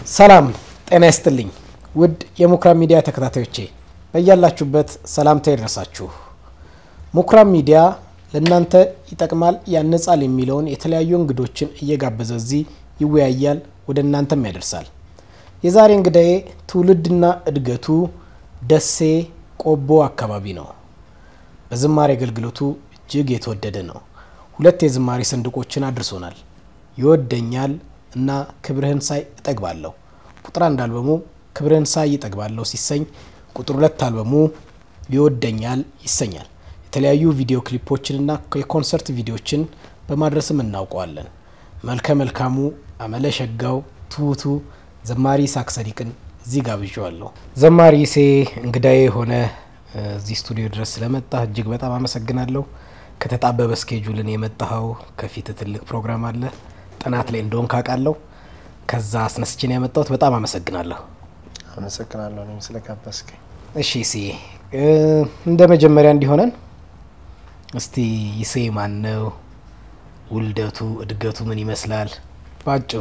ሰላም ጤና ይስጥልኝ ውድ የሙክራም ሚዲያ ተከታታዮቼ በያላችሁበት ሰላምታ ይድረሳችሁ። ሙክራም ሚዲያ ለእናንተ ይጠቅማል ያነጻል የሚለውን የተለያዩ እንግዶችን እየጋበዘ እዚህ ይወያያል፣ ወደ እናንተም ያደርሳል። የዛሬ እንግዳዬ ትውልድና እድገቱ ደሴ ቆቦ አካባቢ ነው። በዝማሬ አገልግሎቱ እጅግ የተወደደ ነው። ሁለት የዝማሬ ሰንድቆችን አድርሶናል። ይወደኛል እና ክብርህን ሳይ እጠግባለሁ። ቁጥር አንድ አልበሙ ክብርህን ሳይ እጠግባለሁ ሲሰኝ፣ ቁጥር ሁለት አልበሙ ይወደኛል ይሰኛል። የተለያዩ ቪዲዮ ክሊፖችንና የኮንሰርት ቪዲዮችን በማድረስም እናውቀዋለን። መልከ መልካሙ አመለ ሸጋው ትሁቱ ዘማሪ ሳክሰዲቅን እዚህ ጋብዣዋለሁ። ዘማሪ ሴ እንግዳዬ የሆነ እዚህ ስቱዲዮ ድረስ ስለመጣ እጅግ በጣም አመሰግናለሁ። ከተጣበበ ስኬጁልን የመጣኸው ከፊት ትልቅ ፕሮግራም አለ ጥናት ላይ እንደሆን ካውቃለሁ። ከዛ አስነስችን ያመጣሁት በጣም አመሰግናለሁ። አመሰግናለሁ እኔም ስለጋበዝከኝ። እሺ ሲ እንደ መጀመሪያ እንዲሆነን እስቲ ይሴ ማን ነው? ውልደቱ እድገቱ ምን ይመስላል? ባጭሩ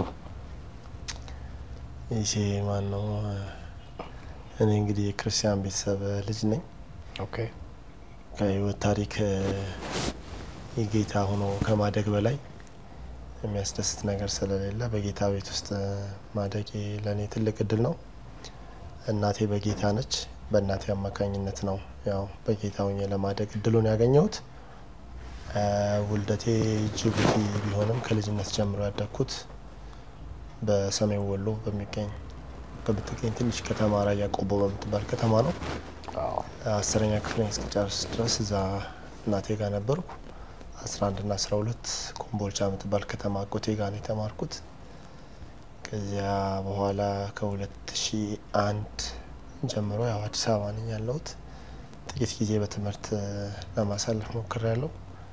ይሴ ማን ነው? እኔ እንግዲህ የክርስቲያን ቤተሰብ ልጅ ነኝ። ኦኬ ከህይወት ታሪክ የጌታ ሆኖ ከማደግ በላይ የሚያስደስት ነገር ስለሌለ በጌታ ቤት ውስጥ ማደጌ ለእኔ ትልቅ እድል ነው። እናቴ በጌታ ነች። በእናቴ አማካኝነት ነው ያው በጌታ ሆኜ ለማደግ እድሉን ያገኘሁት። ውልደቴ ጅቡቲ ቢሆንም ከልጅነት ጀምሮ ያደግኩት በሰሜን ወሎ በሚገኝ በምትገኝ ትንሽ ከተማ ራያ ቆቦ በምትባል ከተማ ነው። አስረኛ ክፍል እስክጨርስ ድረስ እዛ እናቴ ጋር ነበርኩ። አስራ አንድ ና አስራ ሁለት ኮምቦልቻ የምትባል ከተማ አጎቴ ጋር ነው የተማርኩት። ከዚያ በኋላ ከሁለት ሺ አንድ ጀምሮ ያው አዲስ አበባ ነኝ ያለሁት። ጥቂት ጊዜ በትምህርት ለማሳለፍ ሞክር ያለው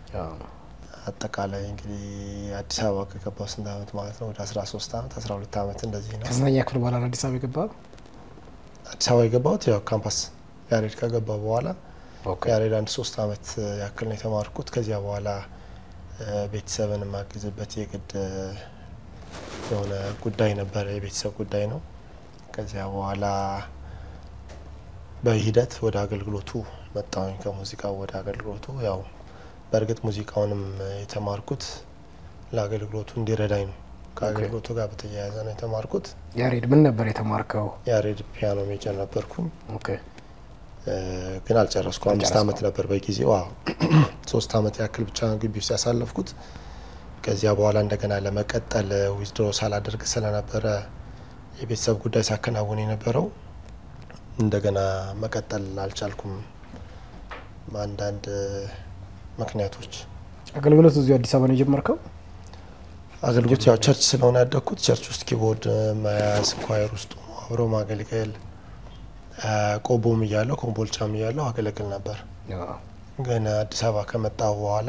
አጠቃላይ እንግዲህ አዲስ አበባ ከገባው ስንት አመት ማለት ነው? ወደ አስራ ሶስት አመት አስራ ሁለት አመት እንደዚህ ነው። ከስንተኛ ክፍል በኋላ ነው አዲስ አበባ የገባ? አዲስ አበባ የገባሁት ያው ካምፓስ ያሬድ ከገባ በኋላ ያሬድ አንድ ሶስት አመት ያክል ነው የተማርኩት። ከዚያ በኋላ ቤተሰብን የማግዝበት የግድ የሆነ ጉዳይ ነበረ፣ የቤተሰብ ጉዳይ ነው። ከዚያ በኋላ በሂደት ወደ አገልግሎቱ መጣሁኝ። ከሙዚቃው ወደ አገልግሎቱ ያው በእርግጥ ሙዚቃውንም የተማርኩት ለአገልግሎቱ እንዲረዳኝ ነው። ከአገልግሎቱ ጋር በተያያዘ ነው የተማርኩት። ያሬድ ምን ነበር የተማርከው? ያሬድ ፒያኖ ሜጀር ነበርኩኝ ኦኬ ግን አልጨረስኩ። አምስት አመት ነበር በጊዜው። አዎ ሶስት አመት ያክል ብቻ ግቢ ውስጥ ያሳለፍኩት። ከዚያ በኋላ እንደገና ለመቀጠል ዊዝድሮ ሳላደርግ ስለነበረ የቤተሰብ ጉዳይ ሳከናውን የነበረው እንደገና መቀጠል አልቻልኩም። አንዳንድ ምክንያቶች አገልግሎት እዚሁ አዲስ አበባ ነው የጀመርከው? አገልግሎት ያው ቸርች ስለሆነ ያደግኩት ቸርች ውስጥ ኪቦርድ መያዝ፣ ኳየር ውስጥ አብሮ ማገልገል ቆቦም እያለሁ ኮምቦልቻም እያለሁ አገለግል ነበር። ግን አዲስ አበባ ከመጣሁ በኋላ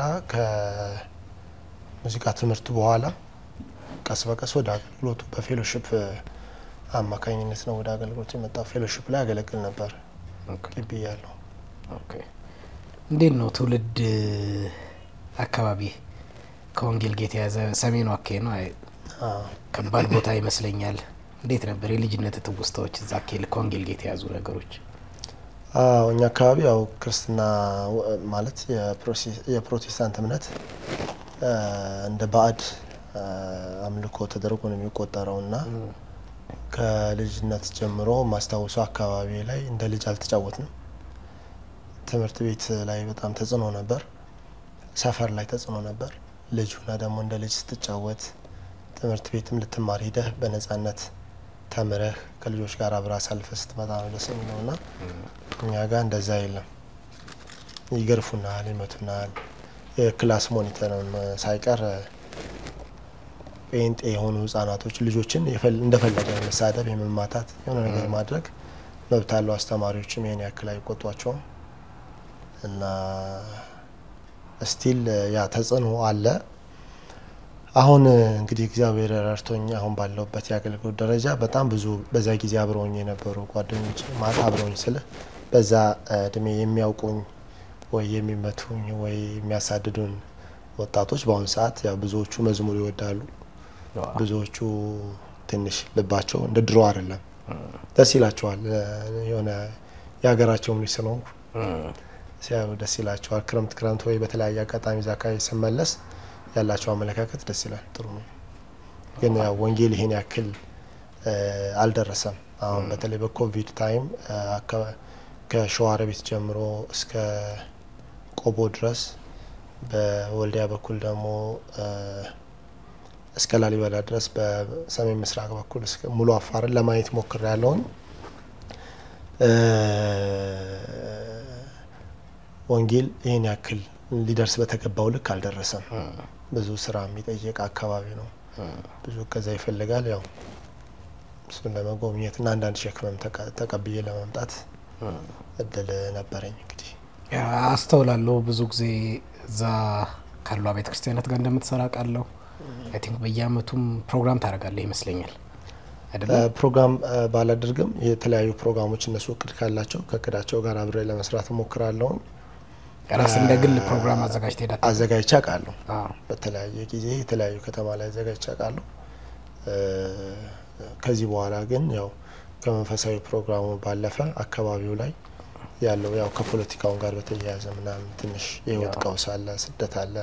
ከሙዚቃ ትምህርት በኋላ ቀስ በቀስ ወደ አገልግሎቱ በፌሎሽፕ አማካኝነት ነው ወደ አገልግሎት የመጣው። ፌሎሽፕ ላይ አገለግል ነበር ግቢ እያለሁ። እንዴት ነው ትውልድ አካባቢ ከወንጌል ጋር የተያዘ ሰሜኑ አካባቢ ነው። ከባድ ቦታ ይመስለኛል። እንዴት ነበር የልጅነት ትውስታዎች እዛ አካባቢ ከወንጌል ጋር የተያዙ ነገሮች? አዎ እኛ አካባቢ ያው ክርስትና ማለት የፕሮቴስታንት እምነት እንደ ባዕድ አምልኮ ተደርጎ ነው የሚቆጠረው እና ከልጅነት ጀምሮ ማስታወሱ አካባቢ ላይ እንደ ልጅ አልተጫወትንም። ትምህርት ቤት ላይ በጣም ተጽዕኖ ነበር። ሰፈር ላይ ተጽዕኖ ነበር። ልጅ ሁና ደግሞ እንደ ልጅ ስትጫወት ትምህርት ቤትም ልትማር ሂደህ በነጻነት ተምረህ ከልጆች ጋር አብራ አሳልፈ ስትመጣ ነው ደስ የሚለው እና እኛ ጋር እንደዛ የለም። ይገርፉናል፣ ይመቱናል። የክላስ ሞኒተርን ሳይቀር ጴንጤ የሆኑ ህጻናቶች ልጆችን እንደፈለገ መሳደብ፣ የመማታት የሆነ ነገር ማድረግ መብት አለው። አስተማሪዎችም ይህን ያክል አይቆጧቸውም እና ስቲል ያ ተጽዕኖ አለ። አሁን እንግዲህ እግዚአብሔር ረድቶኝ አሁን ባለሁበት የአገልግሎት ደረጃ በጣም ብዙ በዛ ጊዜ አብረውኝ የነበሩ ጓደኞች ማለት አብረውኝ ስልህ በዛ እድሜ የሚያውቁኝ ወይ የሚመቱኝ ወይ የሚያሳድዱን ወጣቶች በአሁኑ ሰዓት ያው ብዙዎቹ መዝሙር ይወዳሉ፣ ብዙዎቹ ትንሽ ልባቸው እንደ ድሮ አይደለም። ደስ ይላቸዋል። የሆነ የሀገራቸውም ልጅ ስለሆንኩ ሲያዩ ደስ ይላቸዋል። ክረምት ክረምት ወይ በተለያየ አጋጣሚ እዛ አካባቢ ስመለስ ያላቸው አመለካከት ደስ ይላል። ጥሩ ነው። ግን ያው ወንጌል ይሄን ያክል አልደረሰም። አሁን በተለይ በኮቪድ ታይም ከሸዋሮቢት ጀምሮ እስከ ቆቦ ድረስ በወልዲያ በኩል ደግሞ እስከ ላሊበላ ድረስ በሰሜን ምስራቅ በኩል ሙሉ አፋርን ለማየት ሞክር ያለውን ወንጌል ይህን ያክል ሊደርስ በተገባው ልክ አልደረሰም። ብዙ ስራ የሚጠይቅ አካባቢ ነው። ብዙ እገዛ ይፈልጋል። ያው እሱን ለመጎብኘት እና አንዳንድ ሸክመም ተቀብዬ ለመምጣት እድል ነበረኝ። እንግዲህ አስተውላለሁ ብዙ ጊዜ እዛ ካሉ ቤተ ክርስቲያናት ጋር እንደምትሰራ ቃለሁ። አይ ቲንክ በየአመቱም ፕሮግራም ታደርጋለህ ይመስለኛል አይደለም? ፕሮግራም ባላደርግም የተለያዩ ፕሮግራሞች እነሱ እቅድ ካላቸው ከእቅዳቸው ጋር አብሬ ለመስራት እሞክራለሁ። ራስ እንደ ግል ፕሮግራም አዘጋጅ ትሄዳ አዘጋጅቼ አውቃለሁ። በተለያየ ጊዜ የተለያዩ ከተማ ላይ አዘጋጅቼ አውቃለሁ። ከዚህ በኋላ ግን ያው ከመንፈሳዊ ፕሮግራሙ ባለፈ አካባቢው ላይ ያለው ያው ከፖለቲካውን ጋር በተያያዘ ምናምን ትንሽ የህይወት ቀውስ አለ፣ ስደት አለ።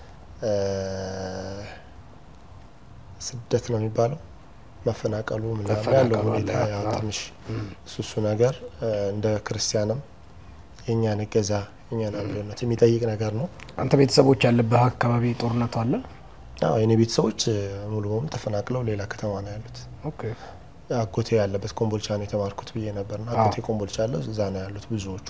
ስደት ነው የሚባለው መፈናቀሉ ምናምን ያለው ሁኔታ ያው ትንሽ እሱ እሱ ነገር እንደ ክርስቲያንም የእኛን እገዛ የእኛን አብሮነት የሚጠይቅ ነገር ነው። አንተ ቤተሰቦች ያለብህ አካባቢ ጦርነቱ አለ? አዎ የኔ ቤተሰቦች ሙሉ በሙሉ ተፈናቅለው ሌላ ከተማ ነው ያሉት። አጎቴ ያለበት ኮምቦልቻ ነው የተማርኩት ብዬ ነበርና አጎቴ ኮምቦልቻ ያለው እዛ ነው ያሉት ብዙዎቹ።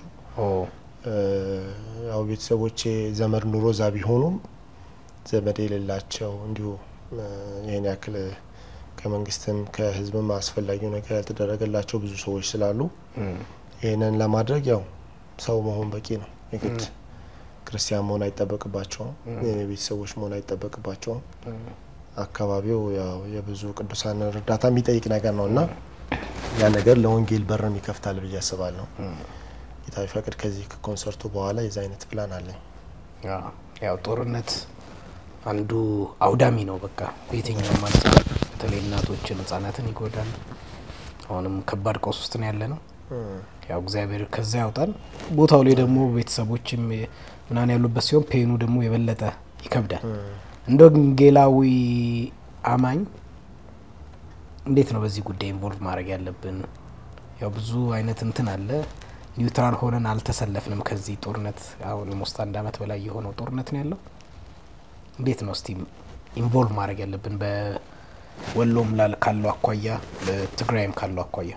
ያው ቤተሰቦቼ ዘመድ ኑሮ እዛ ቢሆኑም ዘመድ የሌላቸው እንዲሁ ይህን ያክል ከመንግስትም ከህዝብም አስፈላጊው ነገር ያልተደረገላቸው ብዙ ሰዎች ስላሉ ይህንን ለማድረግ ያው ሰው መሆን በቂ ነው። የግድ ክርስቲያን መሆን አይጠበቅባቸውም። የኔ ቤተሰቦች መሆን አይጠበቅባቸውም። አካባቢው ያው የብዙ ቅዱሳን እርዳታ የሚጠይቅ ነገር ነው እና ያ ነገር ለወንጌል በርም ይከፍታል ብዬ አስባለሁ። ጌታ ቢፈቅድ ከዚህ ከኮንሰርቱ በኋላ የዛ አይነት ፕላን አለኝ። ያው ጦርነት አንዱ አውዳሚ ነው። በቃ በየትኛውም ማለት በተለይ እናቶችን፣ ህጻናትን ይጎዳል። አሁንም ከባድ ቀውስ ውስጥ ነው ያለ ነው። ያው እግዚአብሔር ከዛ ያውጣል። ቦታው ላይ ደግሞ ቤተሰቦችም ምናምን ያሉበት ሲሆን ፔኑ ደግሞ የበለጠ ይከብዳል። እንደ ወንጌላዊ አማኝ እንዴት ነው በዚህ ጉዳይ ኢንቮልቭ ማድረግ ያለብን? ያው ብዙ አይነት እንትን አለ። ኒውትራል ሆነን አልተሰለፍንም። ከዚህ ጦርነት አሁን ሞስት አንድ አመት በላይ የሆነው ጦርነት ነው ያለው። እንዴት ነው እስቲ ኢንቮልቭ ማድረግ ያለብን በወሎም ላል ካለው አኳያ በትግራይም ካለው አኳያ?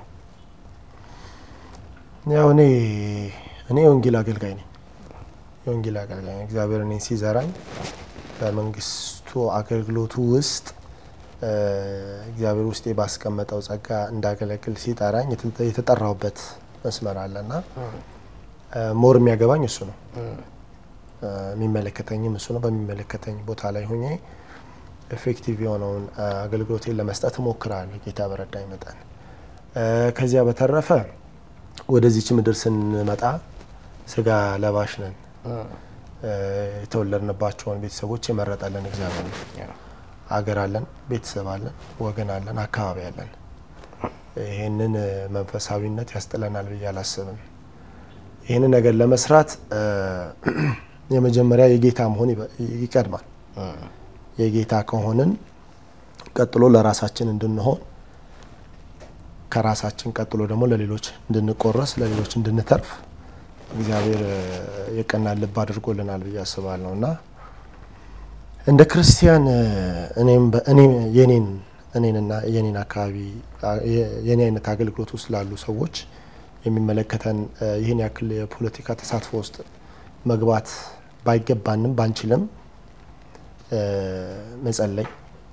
ያው እኔ እኔ የወንጌል አገልጋይ ነኝ። የወንጌል አገልጋይ ነኝ። እግዚአብሔር እኔን ሲዘራኝ በመንግስቱ አገልግሎቱ ውስጥ እግዚአብሔር ውስጤ ባስቀመጠው ጸጋ እንዳገለግል ሲጠራኝ የተጠራሁበት መስመር አለና ሞር የሚያገባኝ እሱ ነው። የሚመለከተኝም እሱ ነው። በሚመለከተኝ ቦታ ላይ ሆኜ ኤፌክቲቭ የሆነውን አገልግሎቴን ለመስጠት እሞክራለሁ ጌታ በረዳኝ መጠን። ከዚያ በተረፈ ወደዚች ምድር ስንመጣ ስጋ ለባሽ ነን። የተወለድንባቸውን ቤተሰቦች የመረጠልን እግዚአብሔር ነው። አገር አለን፣ ቤተሰብ አለን፣ ወገን አለን፣ አካባቢ አለን። ይህንን መንፈሳዊነት ያስጥለናል ብዬ አላስብም። ይህንን ነገር ለመስራት የመጀመሪያ የጌታ መሆን ይቀድማል። የጌታ ከሆንን ቀጥሎ ለራሳችን እንድንሆን ከራሳችን ቀጥሎ ደግሞ ለሌሎች እንድንቆረስ ለሌሎች እንድንተርፍ እግዚአብሔር የቀና ልብ አድርጎልናል ብዬ አስባለሁ እና እንደ ክርስቲያን እኔም የኔን እኔንና የኔን አካባቢ የኔ አይነት አገልግሎት ውስጥ ላሉ ሰዎች የሚመለከተን ይህን ያክል የፖለቲካ ተሳትፎ ውስጥ መግባት ባይገባንም ባንችልም መጸለይ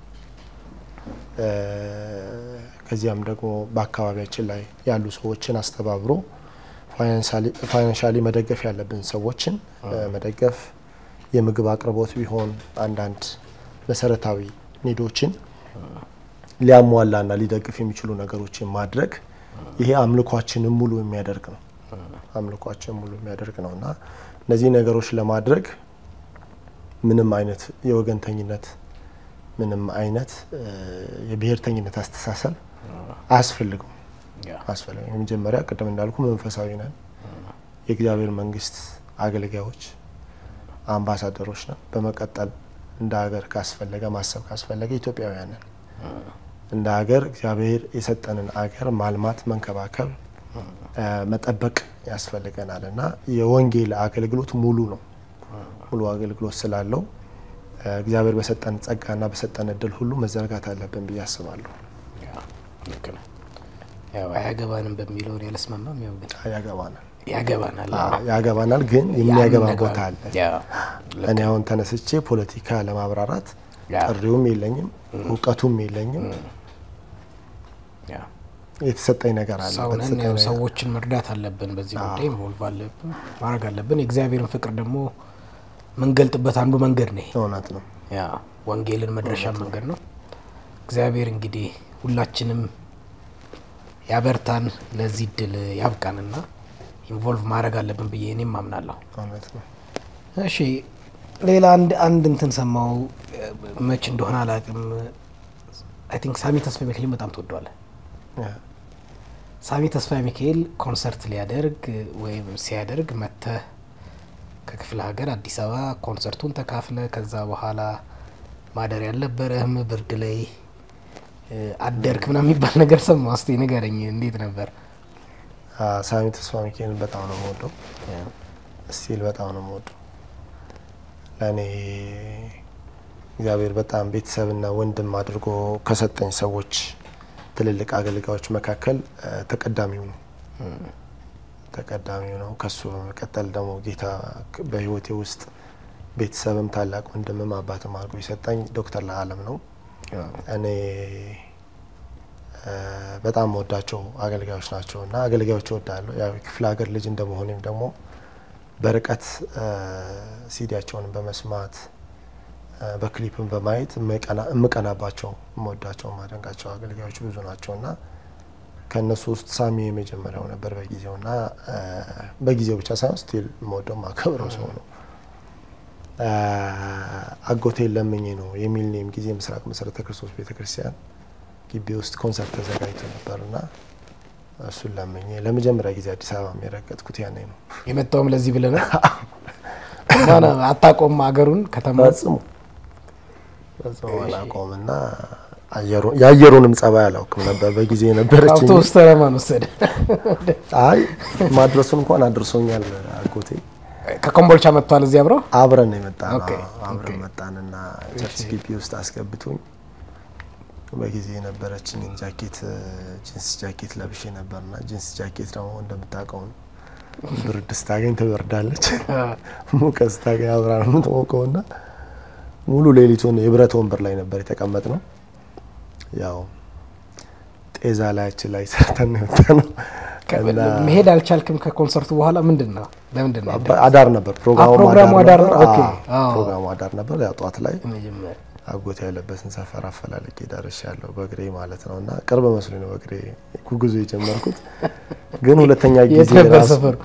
ከዚያም ደግሞ በአካባቢያችን ላይ ያሉ ሰዎችን አስተባብሮ ፋይናንሻሊ መደገፍ ያለብን ሰዎችን መደገፍ፣ የምግብ አቅርቦት ቢሆን አንዳንድ መሰረታዊ ኒዶችን ሊያሟላና ሊደግፍ የሚችሉ ነገሮችን ማድረግ ይሄ አምልኳችንን ሙሉ የሚያደርግ ነው። አምልኳችን ሙሉ የሚያደርግ ነው እና እነዚህ ነገሮች ለማድረግ ምንም አይነት የወገንተኝነት ምንም አይነት የብሔርተኝነት አስተሳሰብ አያስፈልገውም አያስፈልግም። የመጀመሪያ ቅድም እንዳልኩ መንፈሳዊ ነን፣ የእግዚአብሔር መንግስት አገልጋዮች አምባሳደሮች ነን። በመቀጠል እንደ ሀገር ካስፈለገ ማሰብ ካስፈለገ ኢትዮጵያውያን ነን። እንደ ሀገር እግዚአብሔር የሰጠንን አገር ማልማት፣ መንከባከብ፣ መጠበቅ ያስፈልገናል እና የወንጌል አገልግሎት ሙሉ ነው። ሙሉ አገልግሎት ስላለው እግዚአብሔር በሰጠን ጸጋና በሰጠን እድል ሁሉ መዘርጋት አለብን ብዬ አስባለሁ። ልክ ነው። ያው አያገባንም በሚለው እኔ አልስማማም። ያው ግን ያገባናል ያገባናል ያገባናል፣ ግን የሚያገባ ያን ቦታ አለ። እኔ አሁን ተነስቼ ፖለቲካ ለማብራራት ጥሪውም የለኝም እውቀቱም የለኝም። የተሰጠኝ ነገር አለ። ሰውነን በተሰጠኝ ያው ነገር- ሰዎችን መርዳት አለብን። በዚህ ጉዳይ ኢንቮልቭ አለብን ማድረግ አለብን። የእግዚአብሔርን ፍቅር ደግሞ ምንገልጥበት አንዱ መንገድ ነው ይሄ። እውነት ነው። ያ ወንጌልን መድረሻ መንገድ ነው። እግዚአብሔር እንግዲህ ሁላችንም ያበርታን፣ ለዚህ እድል ያብቃንና ኢንቮልቭ ማድረግ አለብን ብዬ እኔም አምናለሁ። እውነት ነው። እሺ ሌላ አንድ አንድ እንትን ሰማው መች እንደሆነ አላውቅም። አይ ቲንክ ሳሚ ተስፋ ሚካኤልን በጣም ትወደዋለህ። ያ፣ ሳሚ ተስፋ ሚካኤል ኮንሰርት ሊያደርግ ወይም ሲያደርግ መተህ ከክፍለ ሀገር አዲስ አበባ ኮንሰርቱን ተካፍለ ከዛ በኋላ ማደር ያልነበረህም ብርድ ላይ እ፣ አደርክ ምናምን የሚባል ነገር ሰማሁ። እስኪ ንገረኝ፣ እንዴት ነበር? አ፣ ሳሚ ተስፋ ሚካኤልን በጣም ነው የምወደው። ስቲል በጣም ነው የምወደው። ለእኔ እግዚአብሔር በጣም ቤተሰብና ወንድም አድርጎ ከሰጠኝ ሰዎች ትልልቅ አገልጋዮች መካከል እ፣ ተቀዳሚው ነው ተቀዳሚው ነው። ከሱ በመቀጠል ደግሞ ጌታ ክ- በሕይወቴ ውስጥ ቤተሰብም ታላቅ ወንድምም አባትም አድርጎ የሰጠኝ ዶክተር ለአለም ነው። እኔ እ፣ በጣም ወዳቸው አገልጋዮች ናቸው እና አገልጋዮች እወዳለሁ። ያው የክፍለ ሀገር ልጅ እንደመሆኔም ደግሞ በርቀት እ፣ ሲዲያቸውን በመስማት እ፣ በክሊፕን በማየት የምቀና- የምቀናባቸው የምወዳቸው ማደንቃቸው አገልጋዮች ብዙ ናቸው እና ከእነሱ ውስጥ ሳሚ የመጀመሪያው ነበር በጊዜው እና እ፣ በጊዜው ብቻ ሳይሆን ስቲል የምወደው ማከብረው ሰው ነው። እ፣ አጎቴን ለምኜ ነው የሚል ኔም ጊዜ ምስራቅ መሰረተ ክርስቶስ ቤተክርስቲያን ግቢ ውስጥ ኮንሰርት ተዘጋጅቶ ነበር እና እሱን ለምኜ ለመጀመሪያ ጊዜ አዲስ አበባ የሚረገጥኩት ያኔ ነው። የመጣውም ለዚህ ብለህ ነው? ማን አታውቀውም ሀገሩን ከተማ ፈጽሞ ፈጽሞ አላውቀውም እና አየሩ- የአየሩንም ጸባይ አላውቅም ነበር በጊዜ የነበረች አውቶቡስ ተራ ማን ወሰደ? አይ ማድረሱን እንኳን አድርሶኛል አጎቴ። ከኮምቦልቻ መጥቷል እዚህ አብረው አብረን የመጣ ነው ኦኬ፣ አብረን ኦኬ። መጣንና ቸርች ግቢ ውስጥ አስገብቶኝ በጊዜ የነበረችኝን ጃኬት ጂንስ ጃኬት ለብሼ ነበርና ጂንስ ጃኬት ደግሞ እንደምታውቀው ነው ብርድ ስታገኝ ትበርዳለች፣ ሙቀት ስታገኝ አብራ ነው የምትሞቀውና ሙሉ ሌሊቱን የብረት ወንበር ላይ ነበር የተቀመጥ ነው። ያው ጤዛ ላያችን ላይ ሰርተን ነው የወጣ ነው እና መሄድ አልቻልክም። ከኮንሰርቱ በኋላ ምንድን ነው ለምንድን ነው ያደረግከው? አዳር ነበር ፕሮግራሙ ፕሮግራሙ አዳር ነበር። ነው? ኦኬ። አዎ፣ አዎ። ፕሮግራሙ አዳር ነበር። ያው ጠዋት ላይ መጀመሪያ አጎቴ ያለበትን ሰፈር አፈላልጌ ደርሻለሁ በእግሬ ማለት ነው። እና ቅርብ መስሎኝ ነው በእግሬ ጉዞ የጀመርኩት። ግን ሁለተኛ የት ጊዜ ነበር ራሱ ሰፈሩ?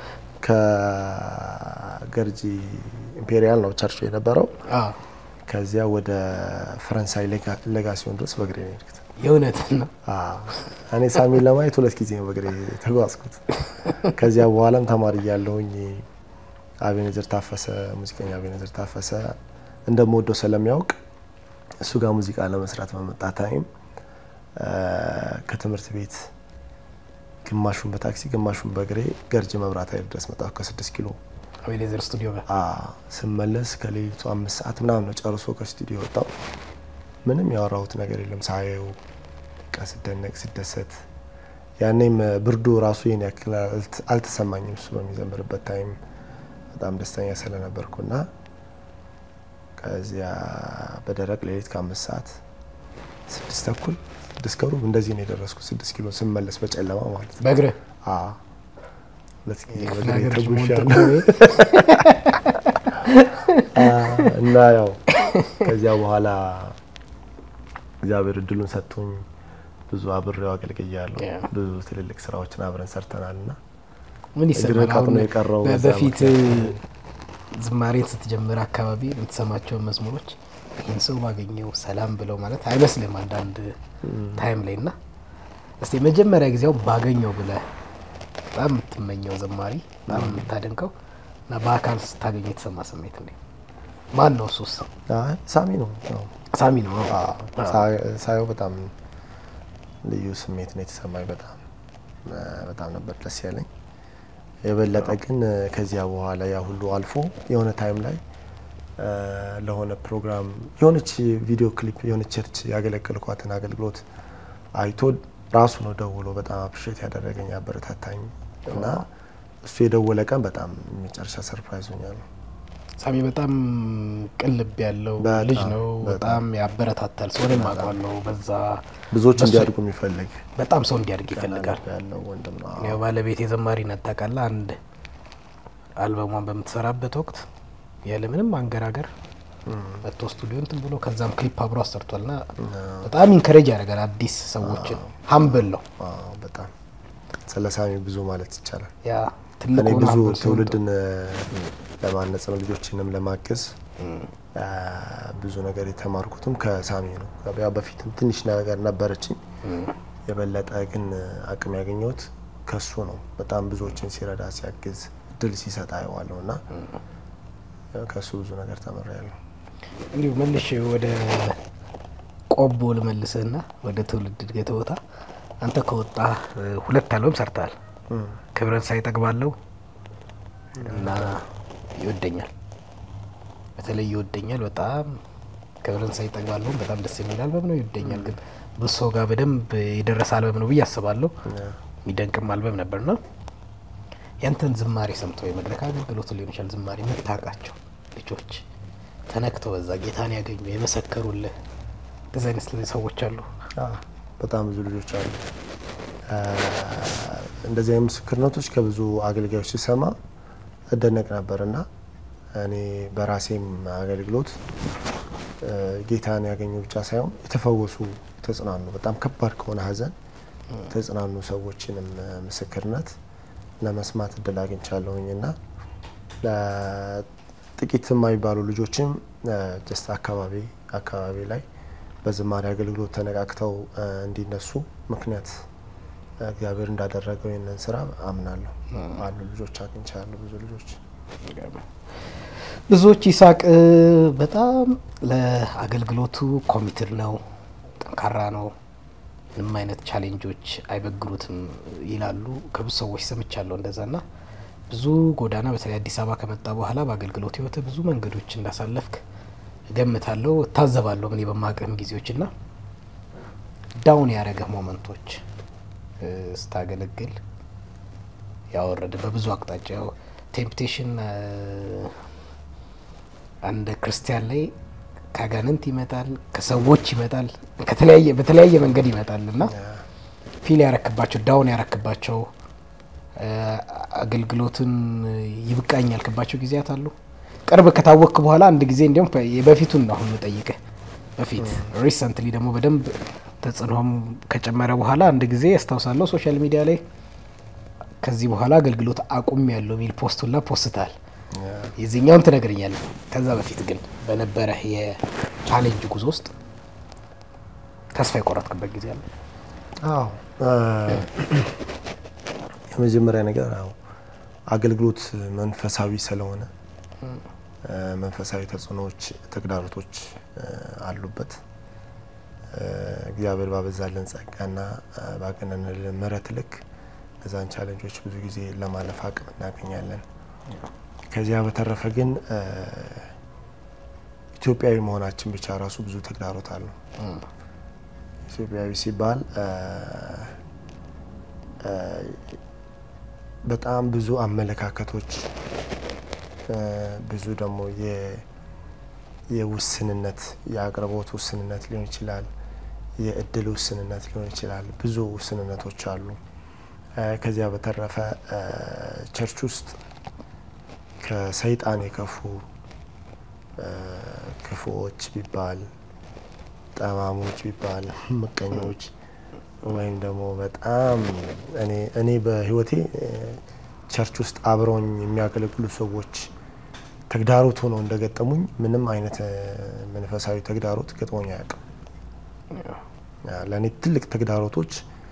ከገርጂ ኢምፔሪያል ነው ቸርቹ የነበረው። አዎ፣ ከዚያ ወደ ፈረንሳይ ሌጋ- ሌጋሲዮን ድረስ በእግሬ ነው የሄድኩት። የእውነት ነው። አዎ፣ እኔ ሳሚን ለማየት ሁለት ጊዜ ነው በእግሬ የተጓዝኩት። ከዚያ በኋላም ተማሪ እያለሁኝ አቤኔዘር ታፈሰ ሙዚቀኛ አቤኔዘር ታፈሰ እንደምወደው ስለሚያውቅ እሱ ጋር ሙዚቃ ለመስራት በመጣ ታይም እ፣ ከትምህርት ቤት ግማሹን በታክሲ ግማሹን በእግሬ ገርጂ መብራት ኃይል ድረስ መጣሁ ከስድስት ኪሎ አቤኔዘር ስቱዲዮ ጋር አ ስመለስ ከሌሊቱ አምስት ሰዓት ምናምን ነው ጨርሶ ከስቱዲዮ ወጣው። ምንም ያወራሁት ነገር የለም ሳየው በቃ ስደነቅ ስደሰት። ያኔም ብርዱ ራሱ ይህን ያክል አልት- አልተሰማኝም። እሱ በሚዘምርበት ታይም በጣም ደስተኛ ስለነበርኩና ከዚያ በደረቅ ሌሊት ከአምስት ሰዓት ስድስት ተኩል ስድስት ከሩብ እንደዚህ ነው የደረስኩት። ስድስት ኪሎ ስመለስ በጨለማ ማለት ነው። በእግርህ አ ሁለት ጊዜ የክፍለ በእግሬ ሀገር ልጅ መሆን ተጉዣለሁ። ጥቅሙ ይሄ። እና ያው ከዚያ በኋላ እግዚአብሔር እድሉን ሰጥቶኝ ብዙ አብሬው አገልግያለሁ። ያ። ብዙ ትልልቅ ስራዎችን አብረን ሰርተናል እና ምን እግር ይሰማል? ቀጥ አሁን ነው የቀረው በ- በዛ በፊት ምክንያት። ዝማሬን ስትጀምር አካባቢ የምትሰማቸውን መዝሙሮች ይህን ሰው ባገኘው ሰላም ብለው ማለት አይመስልም አንዳንድ ታይም ላይ እና እስቲ መጀመሪያ ጊዜው ባገኘው ብለህ በጣም የምትመኘው ዘማሪ በጣም የምታደንቀው እና በአካል ስታገኘ የተሰማ ስሜት እንዴ? ማን ነው እሱስ? አይ ሳሚ ነው ያው ሳሚ ነው። ሳ- ሳየው በጣም ልዩ ስሜት ነው የተሰማኝ። በጣም በጣም ነበር ደስ ያለኝ። የበለጠ ግን ከዚያ በኋላ ያ ሁሉ አልፎ የሆነ ታይም ላይ እ፣ ለሆነ ፕሮግራም የሆነች ቪዲዮ ክሊፕ የሆነች ቸርች ያገለገልኳትን አገልግሎት አይቶ ራሱ ነው ደውሎ በጣም አፕሪሼት ያደረገኝ ያበረታታኝ እና እሱ የደወለ ቀን በጣም የመጨረሻ ሰርፕራይዝ ሆኛለሁ። ሳሚ በጣም ቅልብ ያለው በጣም፣ ልጅ ነው። በጣም። በጣም ያበረታታል። ሰው እኔም አውቀዋለሁ። በዛ ብዙዎች በሱ- እንዲያድጉ የሚፈልግ በጣም ሰው እንዲያድግ ይፈልጋል። ልብ ያለው ወንድም ነው። ያው ባለቤት የዘማሪነት ታውቃለህ። አንድ አልበሟን በምትሰራበት ወቅት ያለ ምንም አንገራገር መጥቶ ስቱዲዮ እንትን ብሎ ከዛም ክሊፕ አብሮ አሰርቷል እና በጣም ኢንከሬጅ ያደርጋል አዲስ ሰዎችን። ሀምብል ነው አዎ፣ በጣም ስለ ሳሚ ብዙ ማለት ይቻላል። ያ ትልቅ እኔ ሆኖ ብዙ humble ሲሆን ትውልድን ለማነጽ ነው ልጆችንም ለማገዝ አ፣ ብዙ ነገር የተማርኩትም ከሳሚ ነው። ያው በፊትም ትንሽ ነገር ነበረችኝ፣ የበለጠ ግን አቅም ያገኘሁት ከሱ ነው። በጣም ብዙዎችን ሲረዳ ሲያግዝ እድል ሲሰጥ አየዋለሁ እና ከሱ ብዙ ነገር ተምሬያለሁ። እንዲሁ መልሽ ወደ ቆቦ ልመልስህና ወደ ትውልድ እድገት ቦታ አንተ ከወጣ ሁለት አልበም ሰርተሃል። ክብረን ሳይጠግባለው እና ይወደኛል። በተለይ ይወደኛል በጣም ክብረን ሳይጠግባለሁም በጣም ደስ የሚል አልበም ነው። ይወደኛል ግን ብሶ ጋር በደንብ የደረሰ አልበም ነው ብዬ አስባለሁ። የሚደንቅም አልበም ነበርና ያንተን ዝማሬ ሰምተው የመድረክ አገልግሎት ሊሆን ይችላል ዝማሬ የምታውቃቸው ልጆች ተነክተው በዛ ጌታን ያገኙ የመሰከሩልህ እንደዚህ አይነት ሰዎች አሉ። አዎ፣ በጣም ብዙ ልጆች አሉ። አ፣ እንደዚህ አይነት ምስክርነቶች ከብዙ አገልጋዮች ሲሰማ እደነቅ ነበር እና እኔ በራሴም አገልግሎት አ፣ ጌታን ያገኙ ብቻ ሳይሆን የተፈወሱ የተጽናኑ፣ በጣም ከባድ ከሆነ ሐዘን የተጽናኑ ሰዎችንም ምስክርነት ለመስማት እድል አግኝቻለሁኝ እና ጥቂት የማይባሉ ልጆችም ጀስት አካባቢ አካባቢ ላይ በዝማሬ አገልግሎት ተነቃቅተው አ፣ እንዲነሱ ምክንያት እግዚአብሔር እንዳደረገው ይህንን ስራ አምናለሁ። አሉ ልጆች አግኝቻለሁ፣ ብዙ ልጆች ብዙዎች ይሳቅ በጣም ለአገልግሎቱ ኮሚትድ ነው፣ ጠንካራ ነው፣ ምንም አይነት ቻሌንጆች አይበግሩትም ይላሉ። ከብዙ ሰዎች ሰምቻለሁ እንደዛ ና ብዙ ጎዳና በተለይ አዲስ አበባ ከመጣ በኋላ በአገልግሎት ህይወት ብዙ መንገዶች እንዳሳለፍክ እገምታለሁ፣ እታዘባለሁ እኔ በማቅህም ጊዜዎች ና ዳውን ያደረገህ ሞመንቶች እ፣ ስታገለግል ያወረደ በብዙ አቅጣጫ ያው ቴምፕቴሽን አንድ ክርስቲያን ላይ ከአጋንንት ይመጣል፣ ከሰዎች ይመጣል፣ ከተለያየ በተለያየ መንገድ ይመጣል እና ፊል ያረክባቸው ዳውን ያረክባቸው እ፣ አገልግሎትን ይብቃኝ ያልክባቸው ጊዜያት አሉ። ቅርብ ከታወቅክ በኋላ አንድ ጊዜ እንዲሁም በፊቱን ነው አሁን ጠይቅህ በፊት ሪሰንትሊ ደግሞ በደንብ ተጽዕኖም ከጨመረ በኋላ አንድ ጊዜ ያስታውሳለሁ ሶሻል ሚዲያ ላይ ከዚህ በኋላ አገልግሎት አቁም ያለው የሚል ፖስት ሁላ ፖስታል። የዚህኛውን ትነግረኛለህ። ከዛ በፊት ግን በነበረ የቻሌንጅ ጉዞ ውስጥ ተስፋ የቆረጥክበት ጊዜ አለ? አዎ አ፣ የመጀመሪያ ነገር ያው አገልግሎት መንፈሳዊ ስለሆነ አ፣ መንፈሳዊ ተጽዕኖዎች፣ ተግዳሮቶች አ፣ አሉበት። አ፣ እግዚአብሔር ባበዛልን ጸጋና አ፣ ባገነንልን ምሕረት ልክ እነዛን ቻሌንጆች ብዙ ጊዜ ለማለፍ አቅም እናገኛለን። ከዚያ በተረፈ ግን አ፣ ኢትዮጵያዊ መሆናችን ብቻ ራሱ ብዙ ተግዳሮት አለው። ኢትዮጵያዊ ሲባል አ፣ አ፣ በጣም ብዙ አመለካከቶች አ፣ ብዙ ደግሞ የ- የውስንነት የአቅርቦት ውስንነት ሊሆን ይችላል፣ የእድል ውስንነት ሊሆን ይችላል። ብዙ ውስንነቶች አሉ። አ፣ ከዚያ በተረፈ አ፣ ቸርች ውስጥ ከሰይጣን የከፉ አ፣ ክፉዎች ቢባል ጠማሞች ቢባል ምቀኞች ወይም ደግሞ በጣም እኔ እኔ በህይወቴ እ፣ ቸርች ውስጥ አብረውኝ የሚያገለግሉ ሰዎች ተግዳሮት ሆነው እንደገጠሙኝ ምንም አይነት መንፈሳዊ ተግዳሮት ገጥሞኝ አያውቅም። ለእኔ ትልቅ ተግዳሮቶች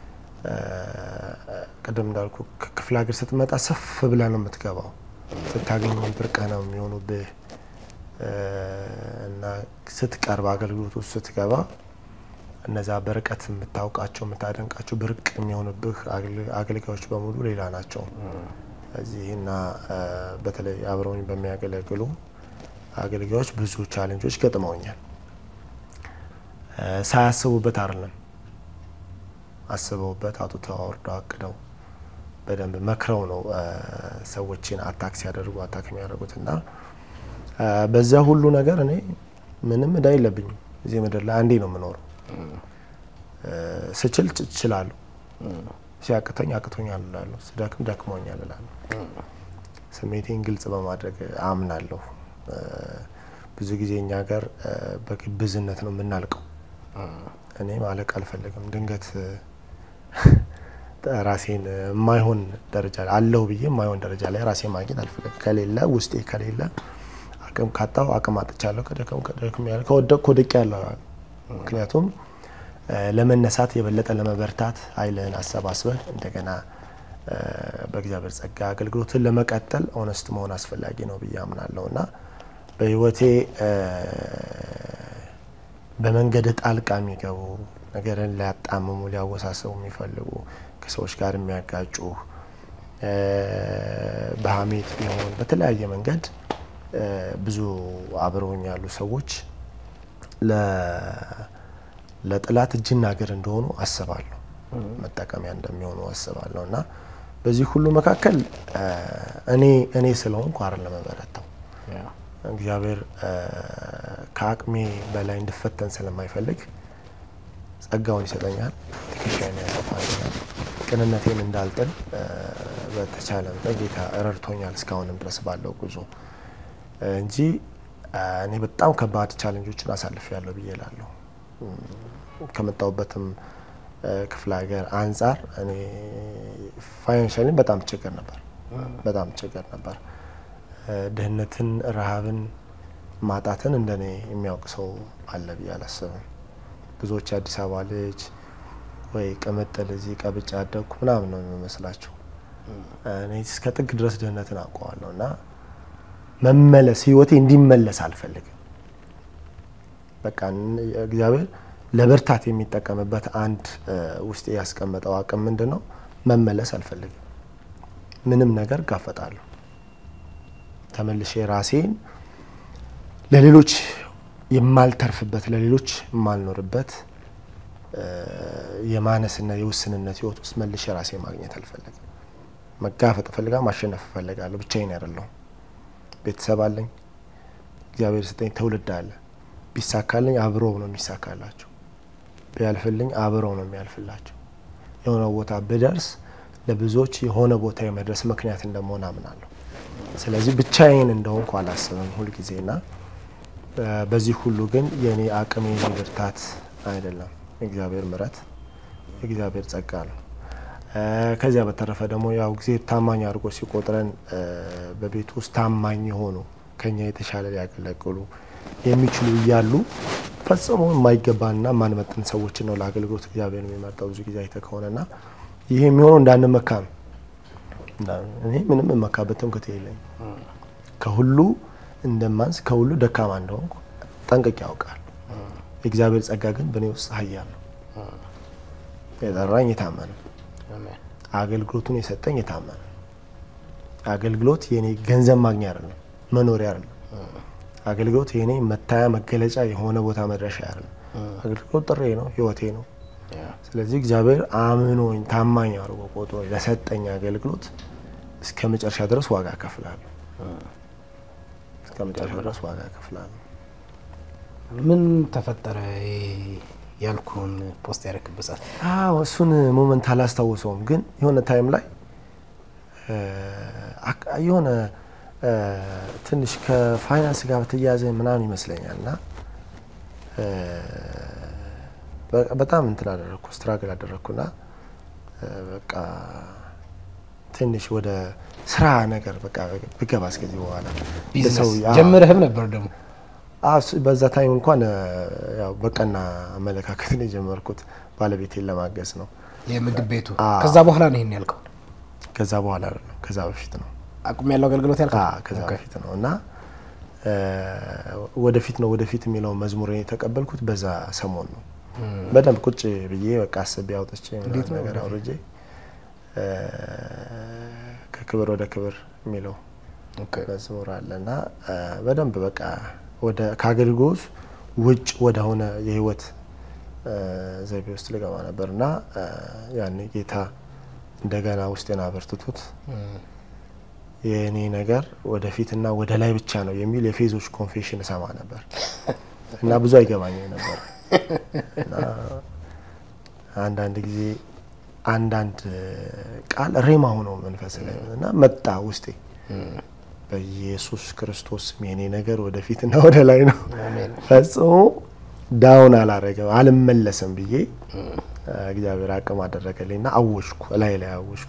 ቅድም እንዳልኩ ከክፍለ ሀገር ስትመጣ ሰፍ ብለህ ነው የምትገባው። ስታገኝ ብርቅህ ነው የሚሆኑብህ እና ስትቀርብ አገልግሎት ውስጥ ስትገባ እነዛ በርቀት የምታውቃቸው የምታደንቃቸው ብርቅ የሚሆንብህ አገልጋዮች በሙሉ ሌላ ናቸው። እዚህ እና በተለይ አብረውኝ በሚያገለግሉ አገልጋዮች ብዙ ቻሌንጆች ገጥመውኛል። ሳያስቡበት አይደለም አስበውበት አውጥተው አውርደው አቅደው በደንብ መክረው ነው ሰዎችን አታክ ሲያደርጉ አታክ የሚያደርጉት እና በዚያ ሁሉ ነገር እኔ ምንም እዳ የለብኝም። እዚህ ምድር ላይ አንዴ ነው የምኖረው። ስችል እችላለሁ፣ ሲያቅተኝ አቅቶኛል እላለሁ፣ ስደክም ደክሞኛል እላለሁ። ስሜቴን ግልጽ በማድረግ አምናለሁ። ብዙ ጊዜ እኛ ሀገር በግብዝነት ነው የምናልቀው። እኔ ማለቅ አልፈልግም። ድንገት ራሴን የማይሆን ደረጃ አለሁ ብዬ የማይሆን ደረጃ ላይ ራሴን ማግኘት አልፈልግም። ከሌለ ውስጤ ከሌለ አቅም ካጣሁ አቅም አጥቻለሁ፣ ከደከም ከደክም ያለ ከወደቅኩ ወድቄ ያለሁ። ምክንያቱም ለመነሳት የበለጠ ለመበርታት ኃይልህን አሰባስበህ እንደገና በእግዚአብሔር ጸጋ አገልግሎትን ለመቀጠል ኦነስት መሆን አስፈላጊ ነው ብዬ አምናለሁ እና በህይወቴ በመንገድ ጣልቃ የሚገቡ ነገርን ሊያጣምሙ ሊያወሳሰቡ የሚፈልጉ ከሰዎች ጋር የሚያጋጩ በሀሜት ቢሆን በተለያየ መንገድ ብዙ አብረውኝ ያሉ ሰዎች ለጥላት እጅና እግር እንደሆኑ አስባለሁ። መጠቀሚያ እንደሚሆኑ አስባለሁ እና በዚህ ሁሉ መካከል እኔ እኔ ስለሆንኩ አይደለም የምበረታው። እግዚአብሔር ከአቅሜ በላይ እንድፈተን ስለማይፈልግ ጸጋውን ይሰጠኛል፣ ትከሻዬን ያሰፋልኛል። ቅንነቴን እንዳልጥል በተቻለ መጠን ጌታ ረድቶኛል እስካሁንም ድረስ ባለው ጉዞ እንጂ እኔ በጣም ከባድ ቻለንጆችን አሳልፌያለሁ ብዬ እላለሁ። ከመጣሁበትም ክፍለ ሀገር አንጻር እኔ ፋይናንሻሊ በጣም ችግር ነበር፣ በጣም ችግር ነበር። ድህነትን፣ ረሃብን፣ ማጣትን እንደኔ የሚያውቅ ሰው አለ ብዬ አላስብም። ብዙዎች የአዲስ አበባ ልጅ ወይ ቅምጥል እዚህ ቀብጬ ያደግኩ ምናምን ነው የሚመስላቸው። እኔ እስከ ጥግ ድረስ ድህነትን አውቀዋለሁ እና መመለስ ህይወቴ እንዲመለስ አልፈልግም። በቃ እግዚአብሔር ለብርታት የሚጠቀምበት አንድ ውስጤ ያስቀመጠው አቅም ምንድን ነው? መመለስ አልፈልግም። ምንም ነገር ጋፈጣለሁ። ተመልሼ ራሴን ለሌሎች የማልተርፍበት ለሌሎች የማልኖርበት የማነስና የውስንነት ህይወት ውስጥ መልሼ ራሴ ማግኘት አልፈልግም። መጋፈጥ እፈልጋለሁ። ማሸነፍ እፈልጋለሁ። ብቻዬን አይደለሁም። ቤተሰብ አለኝ። እግዚአብሔር ስጠኝ ትውልድ አለ። ቢሳካልኝ አብረው ነው የሚሳካላቸው። ቢያልፍልኝ አብረው ነው የሚያልፍላቸው። የሆነ ቦታ ብደርስ ለብዙዎች የሆነ ቦታ የመድረስ ምክንያት እንደመሆን አምናለሁ። ስለዚህ ብቻዬን እንደሆንኩ አላስብም ሁልጊዜና በዚህ ሁሉ ግን የእኔ አቅም የኔ ብርታት አይደለም፣ እግዚአብሔር ምሕረት እግዚአብሔር ጸጋ ነው። ከዚያ በተረፈ ደግሞ ያው ጊዜ ታማኝ አድርጎ ሲቆጥረን በቤት ውስጥ ታማኝ የሆኑ ከኛ የተሻለ ሊያገለግሉ የሚችሉ እያሉ ፈጽሞ የማይገባንና የማንመጥን ሰዎችን ነው ለአገልግሎት እግዚአብሔር የሚመርጠው ብዙ ጊዜ አይተ ከሆነና ይህ የሚሆነው እንዳንመካ ነው። እኔ ምንም የመካበት ትምክህት የለኝም። ከሁሉ እንደማንስ ከሁሉ ደካማ እንደሆንኩ ጠንቅቄ ያውቃል። የእግዚአብሔር ጸጋ ግን በእኔ ውስጥ ኃያል ነው። የጠራኝ የታመነ አገልግሎቱን የሰጠኝ የታመነ አገልግሎት የኔ ገንዘብ ማግኛ አይደለም፣ መኖሪያ አይደለም። አገልግሎት የኔ መታያ መገለጫ የሆነ ቦታ መድረሻ አይደለም። አገልግሎት ጥሬ ነው፣ ህይወቴ ነው። ስለዚህ እግዚአብሔር አምኖኝ ታማኝ አድርጎ ቆጥሮ ለሰጠኝ አገልግሎት እስከ መጨረሻ ድረስ ዋጋ እከፍላለሁ። እስከ መጨረሻ ድረስ ዋጋ እከፍላለሁ። ምን ተፈጠረ ያልኩን ፖስት ያደረክበት ሰዓት? አዎ እሱን ሞመንት አላስታውሰውም፣ ግን የሆነ ታይም ላይ የሆነ ትንሽ ከፋይናንስ ጋር በተያያዘ ምናምን ይመስለኛል እና በጣም እንትን አደረግኩ ስትራግል አደረግኩና በቃ ትንሽ ወደ ስራ ነገር በቃ ብገባ እስከዚህ በኋላ ቢዝነስ ለሰው- አዎ። ጀምረህም ነበር ደግሞ አዎ፣ እሱ በዛ ታይም እንኳን እ፣ ያው በቀና አመለካከት ነው የጀመርኩት ባለቤቴን ለማገዝ ነው። የምግብ ቤቱ አዎ። ከዛ በኋላ ነው ይሄን ያልከው ከዛ በኋላ ነው ከዛ በፊት ነው አቁም ያለው አገልግሎት ያልከው አዎ፣ ከዛ ኦኬ። በፊት ነው እና እ፣ ወደፊት ነው ወደፊት የሚለው መዝሙር የተቀበልኩት በዛ ሰሞን ነው። በደንብ ቁጭ ብዬ በቃ አስቤ አውጥቼ እንዴት ነው ነገር ወደፊት? አውርጄ እ፣ ከክብር ወደ ክብር የሚለው ኦኬ። መዝሙር አለ እና እ፣ በደንብ በቃ ወደ ከአገልግሎት ውጭ ወደ ሆነ የህይወት እ፣ ዘይቤ ውስጥ ልገባ ነበር እና እ፣ ያኔ ጌታ እንደገና ውስጤን አበርትቶት እም፣ የእኔ ነገር ወደፊትና ወደ ላይ ብቻ ነው የሚል የፌዞች ኮንፌሽን እሰማ ነበር እና ብዙ አይገባኝም ነበር እና አንዳንድ ጊዜ አንዳንድ ቃል ሬማ ሆኖ መንፈስ ላይ እና መጣ ውስጤ እም፣ በኢየሱስ ክርስቶስ ስም የኔ ነገር ወደፊትና ወደ ላይ ነው አሜን። ፈጽሞ ዳውን አላረገም አልመለስም ብዬ እግዚአብሔር አቅም አደረገልኝና አወሽኩ ላይ ላይ አወሽኩ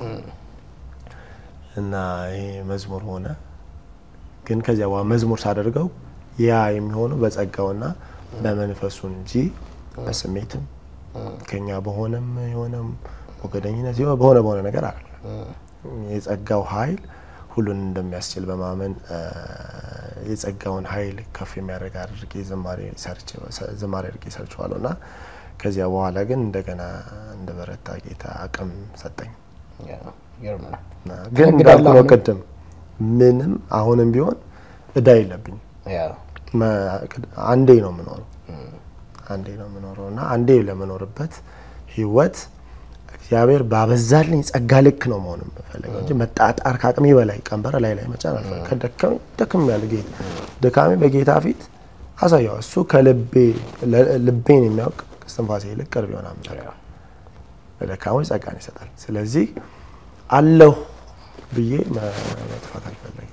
እና ይሄ መዝሙር ሆነ። ግን ከዚያ በኋላ መዝሙር ሳደርገው ያ የሚሆነው በጸጋውና በመንፈሱ እንጂ በስሜትም ከኛ በሆነም የሆነም ሞገደኝነት የሆነ በሆነ በሆነ ነገር አለ የጸጋው ኃይል ሁሉን እንደሚያስችል በማመን እ፣ የጸጋውን ኃይል ከፍ የሚያደርግ አድርጌ ዝማሬ ሰርቼ- ዝማሬ አድርጌ ሰርቼዋለሁ እና ከዚያ በኋላ ግን እንደገና እንደ በረታ ጌታ አቅም ሰጠኝ። ያ፣ ይገርም ነው። እና ግን እንግዲህ እንዳልኩ ነው አሁንም- ቅድም ምንም አሁንም ቢሆን እዳ የለብኝ። ያ፣ አንዴ ነው የምኖረው አንዴ ነው የምኖረው እና አንዴ ለምኖርበት ህይወት እግዚአብሔር ባበዛልኝ ጸጋ ልክ ነው መሆን የምፈልገው እንጂ መጣጣር ከአቅሜ በላይ ቀንበር ላይ ላይ መጫን አልፈልግም። ከደከመኝ ደክም ያለ ጌታ ድካሜ በጌታ ፊት አሳየው። እሱ ከልቤ ለ- ልቤን የሚያውቅ ከስትንፋሴ ይልቅ ቅርብ የሆነ አምላክ ነው። ለደካሞች ጸጋን ይሰጣል። ስለዚህ አለሁ ብዬ መ- መጥፋት አልፈለግም።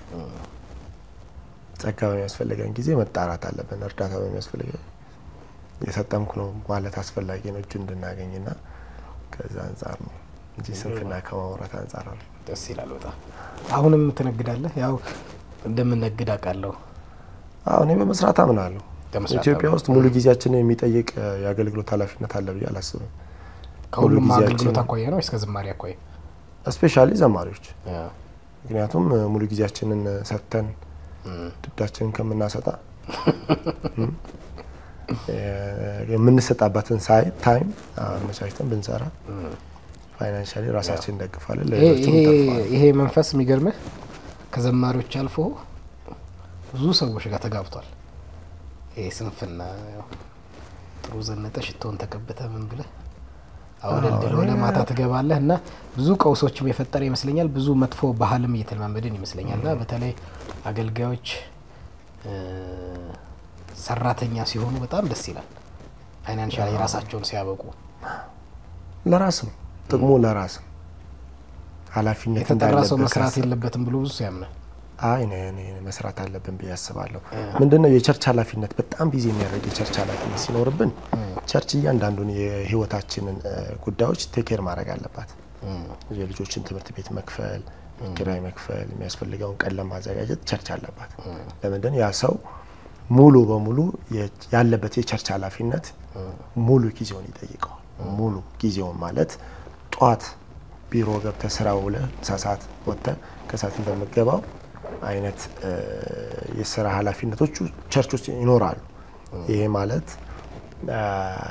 ጸጋ በሚያስፈልገን ጊዜ መጣራት አለብን። እርዳታ በሚያስፈልገን የሰጠምኩ ነው ማለት አስፈላጊ ነው እጁ እንድናገኝና ከዛ አንጻር ነው እንጂ ስንፍና ከማውራት አንጻር አለ። ደስ ይላል በጣም። አሁንም ትነግዳለህ? ያው እንደምነግድ አውቃለሁ። አዎ እኔ በመስራት አምናለሁ። በመስራት ኢትዮጵያ አምናለሁ። ውስጥ ሙሉ ጊዜያችንን የሚጠይቅ እ፣ የአገልግሎት ኃላፊነት አለ ብዬ አላስብም። ከሁሉም ጊዜያችን- አገልግሎት አኳያ ነው እስከ ዝማሬ አኳያ? እስፔሻሊ ዘማሪዎች ያ፣ ምክንያቱም እ፣ ሙሉ ጊዜያችንን እ፣ ሰጥተን እም፣ ድዳችንን ከምናሰጣ እም፣ እ፣ የምንሰጣበትን ሳይ ታይም አመቻችተን ብንሰራ እም። ፋይናንሻሊ ራሳችን እንደግፋለን፣ ይሄ ለሌሎችም ይሄ እንተርፋለን። ይሄ መንፈስ የሚገርምህ ከዘማሪዎች አልፎ ብዙ ሰዎች ጋር ተጋብቷል። ይሄ ስንፍና ያው ጥሩ ዘነጠ ሽቶን ተቀብተ ምን ብለህ አወደልድል ወደ ማታ ትገባለህ እና ብዙ ቀውሶችም የፈጠረ ይመስለኛል። ብዙ መጥፎ ባህልም እየተለማመድን ይመስለኛል እና በተለይ አገልጋዮች እ፣ ሰራተኛ ሲሆኑ በጣም ደስ ይላል። ፋይናንሻል የራሳቸውን ሲያበቁ ለራስ ነው ጥቅሙ፣ ለራስ ነው ኃላፊነት የተጠራ ሰው እንዳለበት መስራት ሳስብ የለበትም ብሎ ብዙ ሰው ያምናል። አይ እኔ እኔ መስራት አለብን ብዬ አስባለሁ። ምንድነው የቸርች ኃላፊነት በጣም ቢዚ የሚያደርግ የቸርች ኃላፊነት ሲኖርብን ቸርች እያንዳንዱን የህይወታችንን እ፣ ጉዳዮች ቴኬር ማድረግ አለባት። እም፣ የልጆችን ትምህርት ቤት መክፈል፣ ኪራይ መክፈል፣ የሚያስፈልገውን ቀን ለማዘጋጀት ቸርች አለባት። ለምንድን ያ ሰው ሙሉ በሙሉ የ- ያለበት የቸርች ኃላፊነት ሙሉ ጊዜውን ይጠይቀዋል። ሙሉ ጊዜውን ማለት ጧት ቢሮ ገብተህ ስራ ውለህ ምሳ ሰዓት ወጥተህ ከሰዓት እንደምገባው አይነት እ፣ የስራ ኃላፊነቶቹ ቸርች ውስጥ ይኖራሉ። ይሄ ማለት አ፣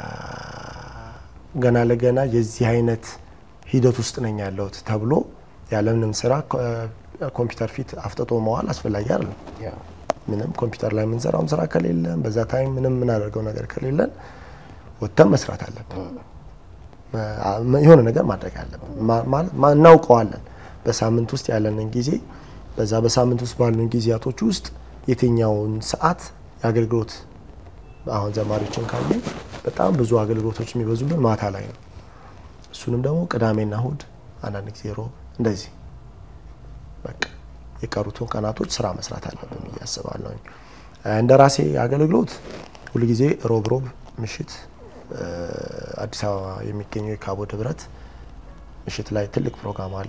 ገና ለገና የዚህ አይነት ሂደት ውስጥ ነኝ ያለሁት ተብሎ ያለምንም ስራ ኮ- ኮምፒውተር ፊት አፍጥጦ መዋል አስፈላጊ አይደለም። ያ፣ ምንም ኮምፒውተር ላይ የምንሰራውም ስራ ከሌለን በዛ ታይም ምንም የምናደርገው ነገር ከሌለን ወጥተን መስራት አለብን። መ- የሆነ ነገር ማድረግ አለብን። ማ- ማለት ማ- እናውቀዋለን። በሳምንት ውስጥ ያለንን ጊዜ በዛ በሳምንት ውስጥ ባሉን ጊዜያቶች ውስጥ የትኛውን ሰዓት የአገልግሎት አሁን ዘማሪዎችን ካየን በጣም ብዙ አገልግሎቶች የሚበዙብን ማታ ላይ ነው። እሱንም ደግሞ ቅዳሜና እሁድ፣ አንዳንድ ጊዜ ሮብ፣ እንደዚህ በቃ የቀሩትን ቀናቶች ስራ መስራት አለብን ብዬ አስባለሁ። እንደ ራሴ አገልግሎት ሁልጊዜ ሮብ ሮብ ምሽት እ፣ አዲስ አበባ የሚገኘው የካቦ ህብረት ምሽት ላይ ትልቅ ፕሮግራም አለን።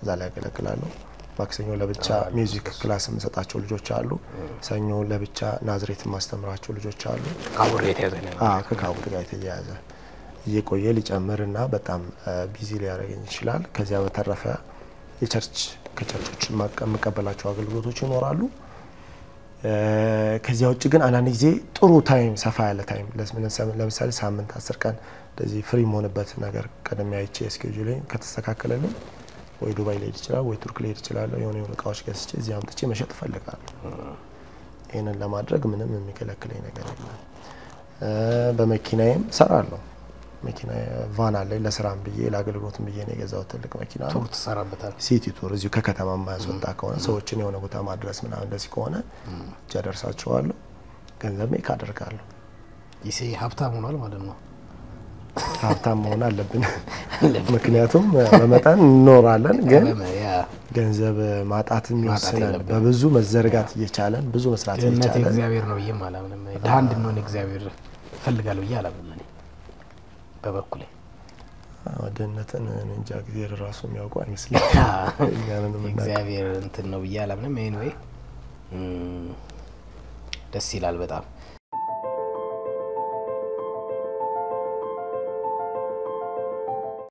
እዛ ላይ ያገለግላለሁ። ማክሰኞ ለብቻ ሚውዚክ ክላስ የምሰጣቸው ልጆች አሉ። ሰኞ ለብቻ ናዝሬት የማስተምራቸው ልጆች አሉ። ካቡር የተያዘ ነው። አዎ ከካቡድ ጋር የተያያዘ እየቆየ ሊጨምርና በጣም ቢዚ ሊያደርገኝ ይችላል። ከዚያ በተረፈ የቸርች ከቸርቾች የማቀ- የምቀበላቸው አገልግሎቶች ይኖራሉ። እ፣ ከዚያ ውጭ ግን አንዳንድ ጊዜ ጥሩ ታይም ሰፋ ያለ ታይም ለስ- ለምሳሌ ሳምንት አስር ቀን እንደዚህ ፍሪ መሆንበት ነገር ቀደም አይቼ እስኬጁሌ ከተስተካከለልኝ ወይ ዱባይ ሊሄድ ይችላል ወይ ቱርክ ሊሄድ ይችላለሁ። የሆነ የሆኑ እቃዎች ገዝቼ እዚህ አምጥቼ መሸጥ እፈልጋለሁ። ይህንን ለማድረግ ምንም የሚከለክለኝ ነገር የለም። እ፣ በመኪናዬም እሰራለሁ። መኪና ቫን አለኝ ለስራም ብዬ ለአገልግሎትም ብዬ ነው የገዛሁት ትልቅ መኪና ነው። ቱር ትሰራበታል። ሲቲ ቱር እዚሁ ከከተማ የማያስወጣ ከሆነ ሰዎችን የሆነ ቦታ ማድረስ ምናምን እንደዚህ ከሆነ እጃ ደርሳቸዋለሁ። ገንዘብ ሜክ አደርጋለሁ። ይሴ ሀብታም ሆኗል ማለት ነው። ሀብታም መሆን አለብን። ምክንያቱም በመጠን እንኖራለን፣ ግን ያ ገንዘብ ማጣትም ይወስናል። የለብንም። በብዙ መዘርጋት እየቻለን ብዙ መስራት ድህነት እየቻለን እግዚአብሔር ነው ብዬም አላምንም። ድሀ እንድንሆን እግዚአብሔር እፈልጋለሁ ብዬ አላምንም። እኔ በበኩሌ አዎ፣ ድህነትን እኔ እንጃ እግዚአብሔር ራሱ የሚያውቁ አይመስለኝ እኛንን የምናውቀው። እግዚአብሔር እንትን ነው ብዬ አላምንም። ኤኒዌይ ደስ ይላል በጣም